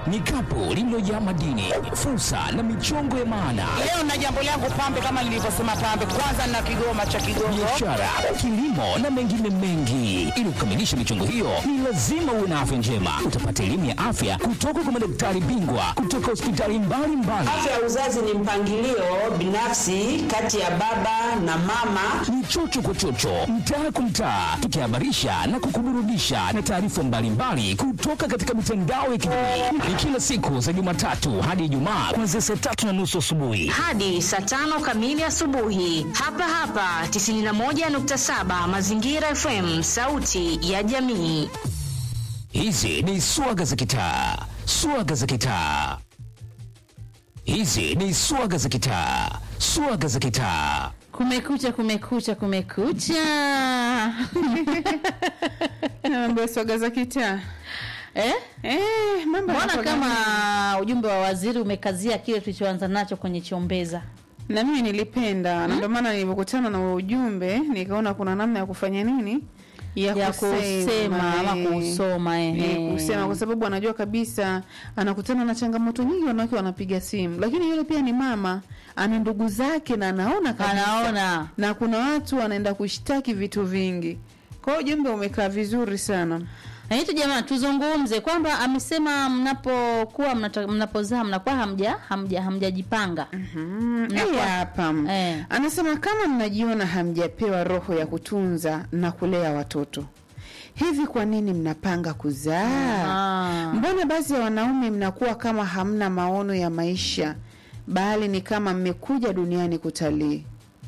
ni kapu lililojaa madini, fursa na michongo ya maana, Leo na jambo langu pambe, kama nilivyosema pambe, kwanza na kigoma cha Kigongo. biashara, kilimo na mengine mengi. Ili kukamilisha michongo hiyo, ni lazima uwe na afya njema. Utapata elimu ya afya kutoka kwa madaktari bingwa kutoka hospitali mbalimbali. Afya ya uzazi ni mpangilio binafsi kati ya baba na mama. ni chocho kwa chocho, mtaa kwa mtaa, tukihabarisha na kukuburudisha na taarifa mbalimbali kutoka katika mitandao ya kijamii. Ni kila siku za Jumatatu hadi Ijumaa kuanzia saa tatu na nusu asubuhi. hadi saa tano kamili asubuhi hapa hapa 91.7 Mazingira FM, sauti ya jamii. Hizi ni swaga za kitaa, swaga za kitaa. Hizi ni swaga za kitaa, swaga za kitaa. Kumekucha, kumekucha, kumekucha. mambo ya swaga za kitaa Eh? eh, mambo Mbona yanakuwa kama gani? ujumbe wa waziri umekazia kile tulichoanza nacho kwenye chombeza? na mimi nilipenda na ndio maana nilipokutana na huo ujumbe nikaona kuna namna ya kufanya nini Ya kusema ama eh. kusoma, ehe. Eh, kusema kwa sababu anajua kabisa anakutana na changamoto nyingi, wanawake wanapiga simu, lakini yule pia ni mama, ana ndugu zake na anaona kabisa Anaona. na kuna watu wanaenda kushtaki vitu vingi. Kwa hiyo ujumbe umekaa vizuri sana. Na hitu jamani, tuzungumze kwamba amesema mnapokuwa mnata- mnapozaa mnakuwa hamja hamja hamjajipanga. Mm, Mnakuwa- hii hapa Eh. anasema kama mnajiona hamjapewa roho ya kutunza na kulea watoto hivi, kwa nini mnapanga kuzaa? Ah. Mbona baadhi ya wanaume mnakuwa kama hamna maono ya maisha, bali ni kama mmekuja duniani kutalii?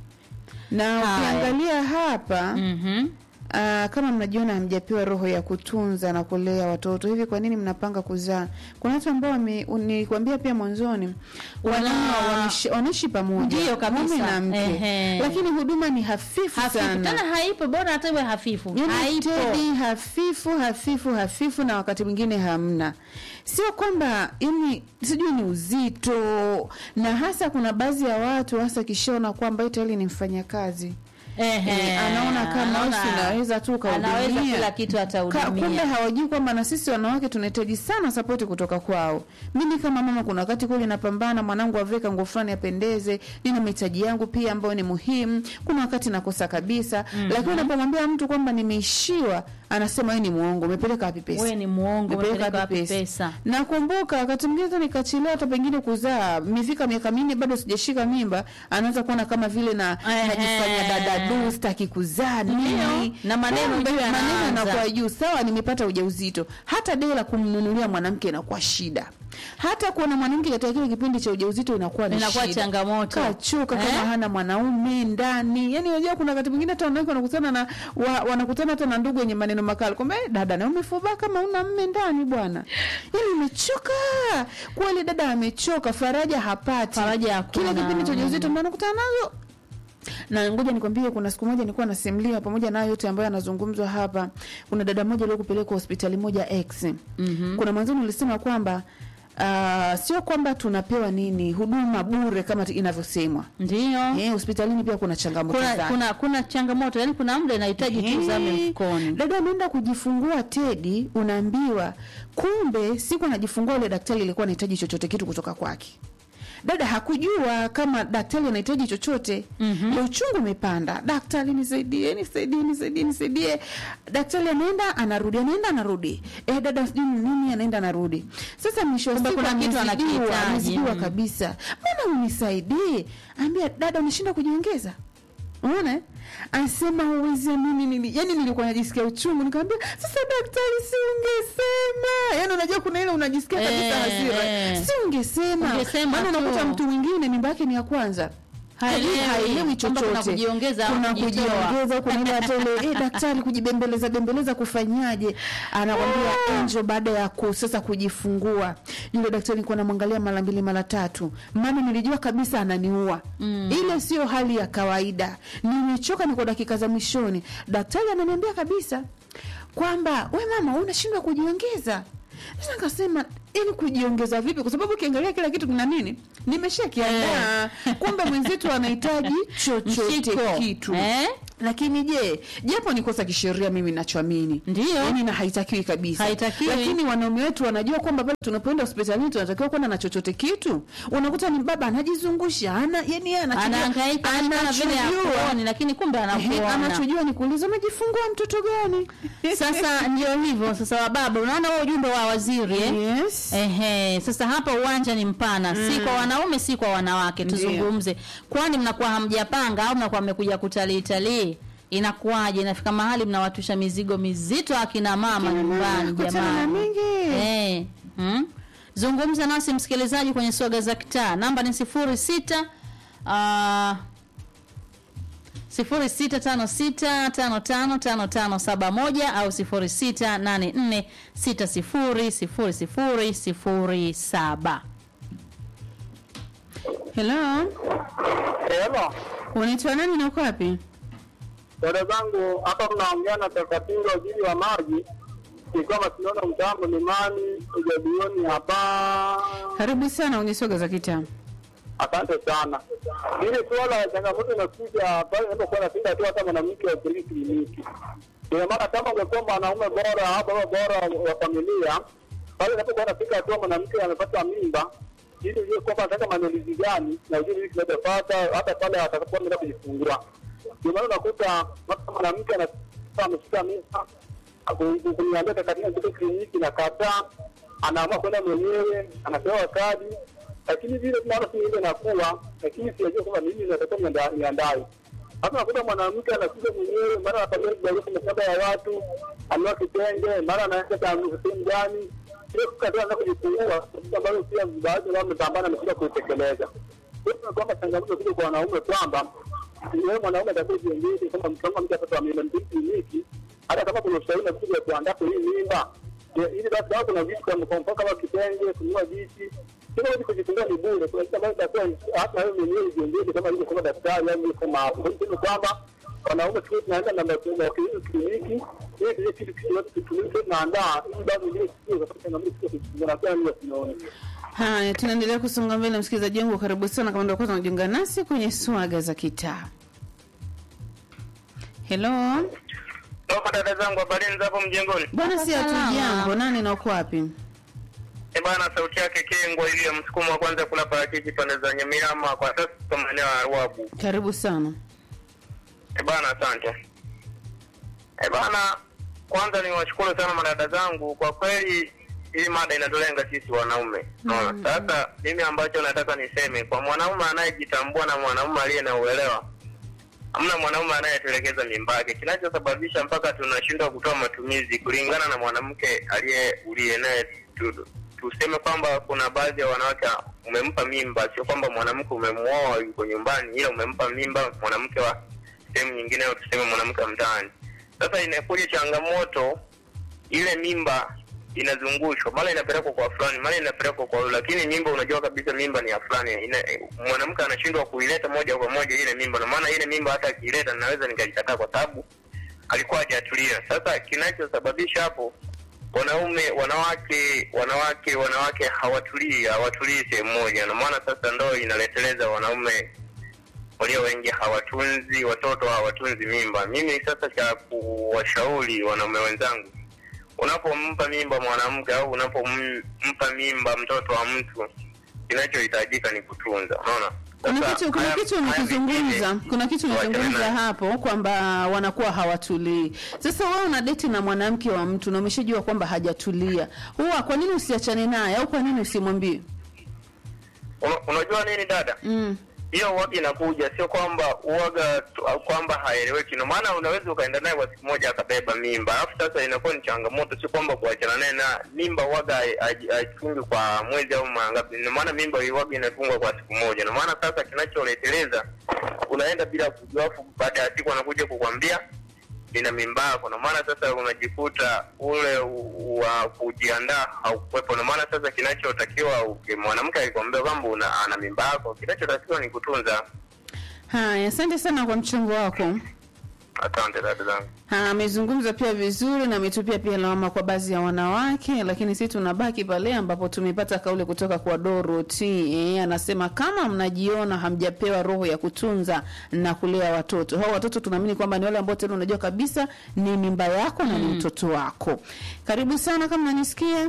Na Haya. ukiangalia hapa Mhm. Ah, kama mnajiona hamjapewa roho ya kutunza na kulea watoto hivi, kwa nini mnapanga kuzaa? Kuna watu ambao wame- nilikwambia pia mwanzoni, wanaume Wana- wanaishi- wanaishi pamoja, Ndiyo kabisa. mume na mke, Ehe. lakini huduma ni hafifu, Hafifu sana tena haipo, bora hata iwe hafifu. Yaani Haipo. Tedi hafifu hafifu hafifu, na wakati mwingine hamna. Sio kwamba yani, sijui ni uzito, na hasa kuna baadhi ya watu hasa kishaona kwamba eti tayari ni mfanyakazi Ehe. Eh, anaona kama Anaona- usi unaweza tu ukahudumia. anaweza kila kitu Ka- atahudumia. kumbe hawajui kwamba na sisi wanawake tunahitaji sana sapoti kutoka kwao. Mimi kama mama, kuna wakati kweli napambana, mwanangu aveka nguo fulani apendeze, nina mahitaji yangu pia ambayo ni muhimu. Kuna wakati nakosa kabisa, lakini unapomwambia mtu kwamba nimeishiwa, anasema wewe ni muongo, umepeleka wapi pesa? Wewe ni muongo, umepeleka wapi pesa? Nakumbuka wakati mwingine hata nikachelewa hata pengine kuzaa, mifika miaka minne bado sijashika mimba, anaanza kuona kama vile na Ehe. najifanya dada du, sitaki kuzaa nini, na maneno Kumbe juu maneno yanaanza. yanakuwa juu. Sawa, nimepata ujauzito, hata dei la kumnunulia mwanamke inakuwa shida, hata kuona mwanamke katika kile kipindi cha ujauzito inakuwa ni Inakuwa shida. changamoto. Kachoka kama Eh? hana mwanaume ndani. Yani unajua kuna wakati mwingine hata wanawake wanakutana na wa, wanakutana hata na ndugu wenye maneno makali kwamba "Eh, dada na umefubaa kama una mme ndani bwana. Yani umechoka. Kweli dada amechoka, faraja hapati. Faraja hakuna. Kile kipindi cha ujauzito ndio anakutana nazo na ngoja nikwambie, kuna siku moja nilikuwa nasimulia pamoja na yote ambayo yanazungumzwa hapa. Kuna dada moja aliyokupelekwa hospitali moja X. Mm-hmm. Kuna mwanzoni ulisema kwamba uh, sio kwamba tunapewa nini huduma bure kama t- inavyosemwa. Ndio. Eh, hospitalini pia kuna changamoto Kuna, zake. kuna kuna changamoto, yani kuna muda inahitaji tu zame Eh, mfukoni. Dada ameenda kujifungua Tedi, unaambiwa kumbe siku anajifungua yule daktari alikuwa anahitaji chochote kitu kutoka kwake. Dada hakujua kama daktari anahitaji chochote. mm uchungu umepanda, daktari nisaidie, nisaidie, nisaidie, nisaidie. Daktari anaenda anarudi, anaenda anarudi. Eh, dada sijui ni nini, anaenda anarudi. Sasa mwisho wa Kumbe siku kuna kitu amezidiwa, anakihitaji. amezidiwa Mm. kabisa. Mbona unisaidie? Ambia dada, unashinda kujiongeza unaona eh? anasema huwezi amini nini yani nilikuwa najisikia uchungu nikamwambia sasa daktari si ungesema yani unajua kuna ile unajisikia kabisa Eh, hasira eh. si ungesema Ungesema maana tu. unakuta mtu mwingine mimba yake ni ya kwanza Haelewi. haelewi Kwamba kuna chochote kujiongeza au kuna kujitoa. kujiongeza kuna ile hata ile eh, daktari kujibembeleza bembeleza kufanyaje anakwambia enjo baada ya ku, sasa kujifungua yule daktari nilikuwa namwangalia mara mbili mara tatu maana nilijua kabisa ananiua mm. ile sio hali ya kawaida nimechoka niko dakika za mwishoni daktari ananiambia kabisa kwamba we mama wewe unashindwa kujiongeza sasa nikasema ili kujiongeza vipi kwa sababu ukiangalia kila kitu kuna nini nimesha kiandaa kumbe mwenzetu anahitaji chochote Mshiko. kitu Eh? lakini je japo ni kosa kisheria mimi nachoamini Ndio. yani na haitakiwi kabisa Haitakiwi. lakini wanaume wetu wanajua kwamba pale tunapoenda hospitalini tunatakiwa kwenda na chochote kitu unakuta ni baba anajizungusha ana yani yeye anachojua- anahangaika anaona vile anachojua- hakuoni lakini kumbe Ehe, anakuona anachojua ni kuuliza umejifungua mtoto gani sasa ndio hivyo sasa wababa unaona huo ujumbe wa waziri eh? yes. Ehe, sasa hapa uwanja ni mpana, si kwa wanaume si kwa wanawake. Ndiyo. Tuzungumze, kwani mnakuwa hamjapanga au mnakuwa mmekuja kutalii talii? Inakuwaje? Inafika mahali mnawatusha mizigo mizito akina mama Akina mama, nyumbani, kutana na jamani. mingi. Eh, hmm? Zungumza nasi msikilizaji kwenye swaga za kitaa, namba ni sifuri sita uh, sifuri sita tano sita tano tano tano tano saba moja au sifuri sita nane nne sita sifuri sifuri sifuri sifuri saba. hello Hello. unaitwa nani na uko wapi Dada zangu hapa mnaongea na Takatiro waziri wa maji ikiwa mashindano mtambo Mlimani ujadioni hapa. karibu sana kwenye soga za kitaa Asante sana. Hili suala ya changamoto inakuja pale inapokuwa nasinda tu hata mwanamke wa kliniki kliniki. Ina maana kama ungekuwa mwanaume bora au baba bora wa familia, pale inapokuwa nafika hatua mwanamke amepata mimba, ili ujue kwamba anataka maandalizi gani na ujue nini kinachofuata hata pale atakapokuwa ameenda kujifungua. Ndio maana unakuta hata mwanamke ana- ameshika mimba aku- kuniambia katika kitu kliniki na kataa, anaamua kwenda mwenyewe, anapewa kadi, lakini vile tunaona si ile inakuwa, lakini sijajua kwamba mimi natakiwa nianda- niandae. Hata unakuta mwanamke anakuja mwenyewe, mara anapatia kibarua kwenye shamba ya watu, anua kitenge, mara anaenda taarifa sehemu gani, ile kukataa na kujifungua, kitu ambayo pia baadhi yao wamepambana amekuja kuitekeleza. Kwa hiyo kwamba changamoto kuja kwa wanaume kwamba wewe mwanaume atakuwa jiongeze kama kama mtu atatoa mimba ni kliniki, hata kama kuna ushauri na kuja kuandaa kwa hii mimba Ya, ili basi kama kuna vitu kama kwa mfano kama kitenge, kununua viti kila kitu kujifungua ni bure. Kuna kitu ambacho itakuwa hata wewe mwenyewe jiongeze kama ilivyo kama daktari au kama hapo. Kwa hiyo kwamba wanaume tu tunaenda na matibabu ya kliniki ili kile kitu kitu kitu tunaandaa ili basi ile kitu kwa changamoto kujifungua na kwa hiyo tunaona haya tunaendelea kusonga mbele msikilizaji wangu karibu sana kama ndio kwanza unajiunga nasi kwenye swaga za kitaa hello Toka dada zangu habarini za hapo mjengoni. bwana si Salama. hatujambo nani na uko wapi Eh bana, sauti yake Kengwa ile ya msukumo wa kwanza kula parachichi pande za Nyamirama, kwa sasa kwa maeneo ya Ruabu. karibu sana Eh bana, asante. Eh bana, kwanza niwashukuru sana madada zangu, kwa kweli hii mada inatulenga sisi wanaume. Unaona? Sasa mimi ambacho nataka niseme kwa mwanaume anayejitambua na mwanaume aliye na uelewa, hamna mwanaume anayetelekeza mimba yake. Kinachosababisha mpaka tunashindwa kutoa matumizi kulingana na mwanamke aliye uliye naye tu, tuseme kwamba kuna baadhi ya wanawake umempa mimba, sio kwamba mwanamke umemuoa yuko nyumbani, ila umempa mimba mwanamke wa sehemu nyingine, au tuseme mwanamke wa mtaani. Sasa inakuja changamoto, ile mimba inazungushwa, mara inapelekwa kwa fulani, mara inapelekwa kwa yule, lakini mimba unajua kabisa mimba ni ya fulani. Ina- Mwanamke anashindwa kuileta moja kwa moja ile mimba, na maana ile mimba hata akiileta naweza nikaikataa kwa sababu alikuwa hajatulia. Sasa kinachosababisha hapo wanaume wanawake wanawake wanawake hawatulii hawatulii sehemu moja, na maana sasa ndo inaleteleza wanaume walio wengi hawatunzi watoto, hawatunzi mimba. Mimi sasa cha kuwashauri wanaume wenzangu, unapompa mimba mwanamke au unapompa mimba mtoto wa mtu, kinachohitajika ni kutunza. Unaona, kuna Sasa, kitu kuna haya- kitu haya umekizungumza mengine, kuna kitu tuachane umezungumza nayo. hapo kwamba wanakuwa hawatulii sasa wewe una deti na mwanamke wa mtu na umeshajua kwamba hajatulia huwa kwa nini usiachane naye au kwa nini usimwambie Una- unajua nini dada mm. hiyo uwaga inakuja, sio kwamba uwaga tu- au kwamba haeleweki. Ndio maana unaweza ukaenda naye kwa siku moja akabeba mimba, alafu sasa inakuwa ni changamoto, sio kwamba kuachana naye na mimba uwaga hai- hai- haifungi kwa mwezi au mangapi. Ndio maana mimba uwaga inafungwa kwa siku moja. Ndio maana sasa kinacholeteleza unaenda bila kujua, alafu baada ya siku anakuja kukwambia nina mimba yako. Ndio maana sasa unajikuta ule u- wa kujiandaa haukuwepo. Ndio maana sasa kinachotakiwa uki- mwanamke akikwambia kwamba una- ana mimba yako, kinachotakiwa ni kutunza. haya asante sana kwa mchango wako Asante dada zangu. Ha, amezungumza pia vizuri na ametupia pia lawama kwa baadhi ya wanawake, lakini sisi tunabaki pale ambapo tumepata kauli kutoka kwa Dorothy. Eh, anasema kama mnajiona hamjapewa roho ya kutunza na kulea watoto, hao watoto tunaamini kwamba ni wale ambao tena unajua kabisa ni mimba yako na ni mtoto wako. Karibu sana kama unanisikia.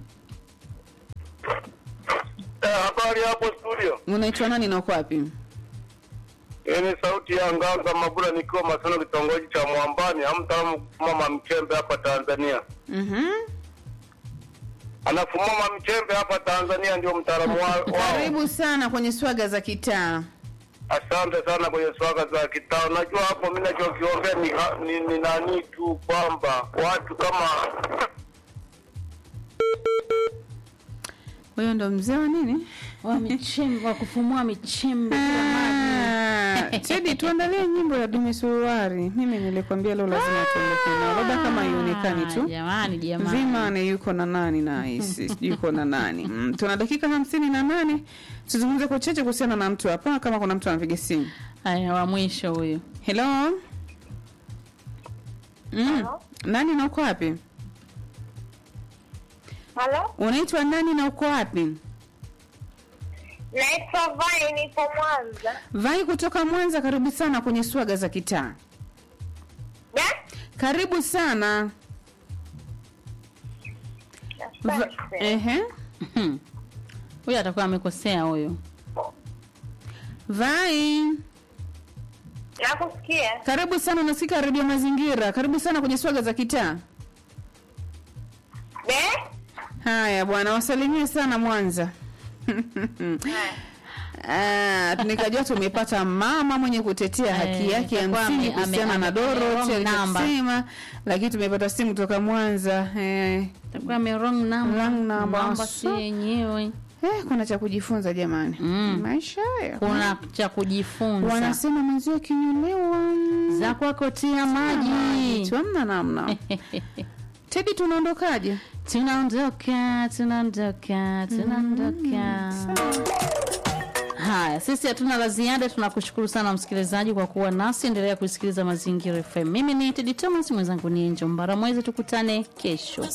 Eh, habari hapo studio. Unaitwa nani na uko wapi? Hii ni sauti ya Nganga Mabula nikiwa Masono kitongoji cha Mwambani, au mtaalamu mama Mchembe hapa Tanzania. Mhm. Anafumama Mchembe hapa Tanzania ndio mtaalamu wa- wao. Karibu sana kwenye swaga za kitaa. Asante sana kwenye swaga za kitao. Najua hapo mimi nachokiombea ni, ni, ni nani tu kwamba watu kama Huyo ndo mzee wa nini? wa michembe wa kufumua michembe bila maji. Ah, Tedi, tuandalie nyimbo ya Dumi Suruari. Mimi nilikwambia leo lazima tuondoke nao, labda kama haionekani tu. Jamani, jamani. Vimane yuko na nani na hisi sijui yuko na nani. Mm, tuna dakika hamsini na nane tuzungumze kwa uchache kuhusiana na mtu hapa, kama kuna mtu anapiga simu. Haya, wa mwisho huyu. Hello, mm. nani na uko wapi? Halo, Unaitwa nani na uko wapi? naitwa Vai, niko Mwanza. Vai kutoka Mwanza, karibu sana kwenye swaga za kitaa. Da? Karibu sana. Va- Asante. Ehe. Huyu atakuwa amekosea huyu. Vai, Nakusikia. karibu sana, unasikika redio Mazingira. Karibu sana kwenye swaga za kitaa. De? Haya bwana, wasalimie sana Mwanza. Ah, nikajua tumepata mama mwenye kutetea haki Eh, yake ya itakuwa msingi ame- kuhusiana ame- na ame- Dorothy wrong number. alichosema, lakini tumepata simu kutoka Mwanza. Eh, Atakuwa ame wrong number. Wrong number. Namba si So- yenyewe. eh, kuna cha kujifunza jamani. Mm. Maisha haya. Kuna cha kujifunza. Wanasema mwenzio kinyolewa Za kwako tia maji. tu hamna namna. Tedi, tunaondokaje? Tunaondoka, tunaondoka, tunaondoka. Haya, sisi hatuna la ziada. Tunakushukuru sana msikilizaji kwa kuwa nasi. Endelea kusikiliza Mazingira FM. Mimi ni Tedi Thomas, mwenzangu ni Enjo Mbaramwezi. Tukutane kesho.